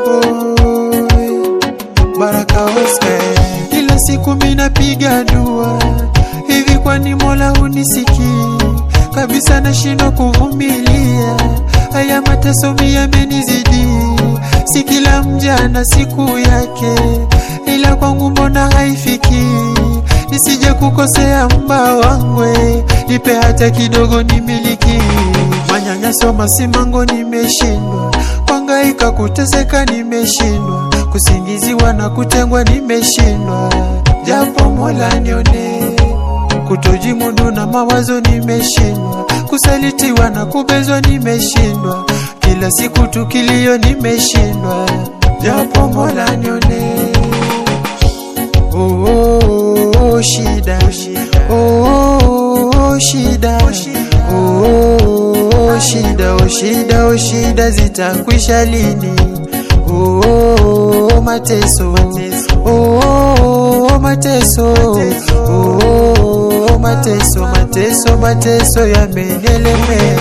Boy, Baraka Oscar. Kila siku minapiga dua, hivi kwani Mola unisikii? Kabisa nashindwa kuvumilia, haya mateso mi yamenizidi. Si kila mja na siku yake, ila kwangu mbona haifiki? Nisije kukosea mba wangwe, nipe hata kidogo nimiliki. Manyanyaso masimango nimeshindwa, kwangaika kuteseka nimeshindwa, kusingiziwa na kutengwa nimeshindwa, japo Mola nione kutojimudu na mawazo nimeshindwa, kusalitiwa na kubezwa nimeshindwa, kila siku tukilio nimeshindwa, japo Mola nione. Oh, oh, oh, shida oh, oh, oh, shida oh, oh, oh, shida oh, shida oh, shida zitakwisha lini? Oh, oh, oh, mateso oh, oh, oh, mateso oh, oh, oh, mateso mateso mateso yamenelemea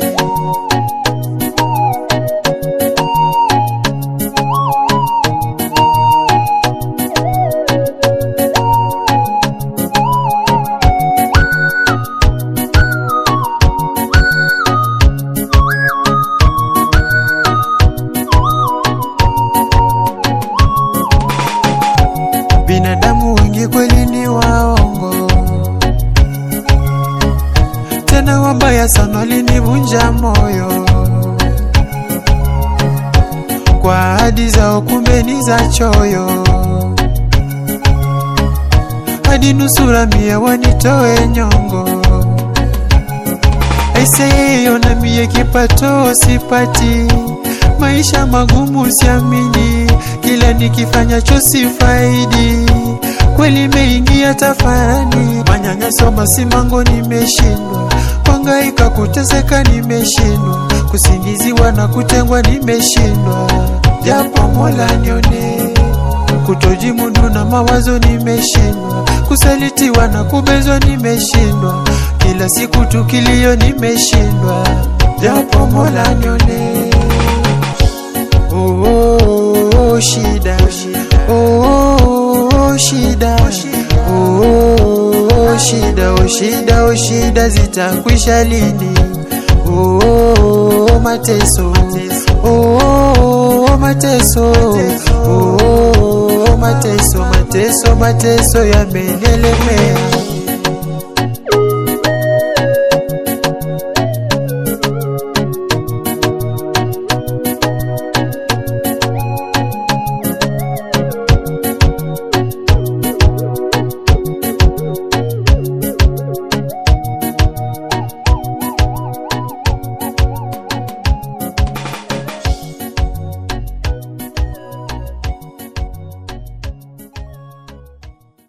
binadamu wengi kweli ni waongo, tena wabaya sana, walinivunja moyo kwa ahadi zao, kumbe ni za choyo, hadi nusura mia wanitoe nyongo. Aiseyo na mie kipato sipati, maisha magumu siamini, kila nikifanyacho sifaidi, kweli meingia tafarani, manyanyaso masimango nimeshindwa, kwangaika kuteseka nimeshindwa, kusingiziwa na kutengwa nimeshindwa, japo Mola nione kutojimudu na mawazo nimeshindwa, kusalitiwa na kubezwa nimeshindwa, kila siku tukilio nimeshindwa, japo Mola nione. Oh, oh, oh, shida oh, oh, oh, shida oh, oh, oh, shida oh, shida oh, shida zitakwisha lini? Oh, oh, oh, mateso oh, oh, oh, mateso oh, oh, oh, mateso mateso mateso yamenelemea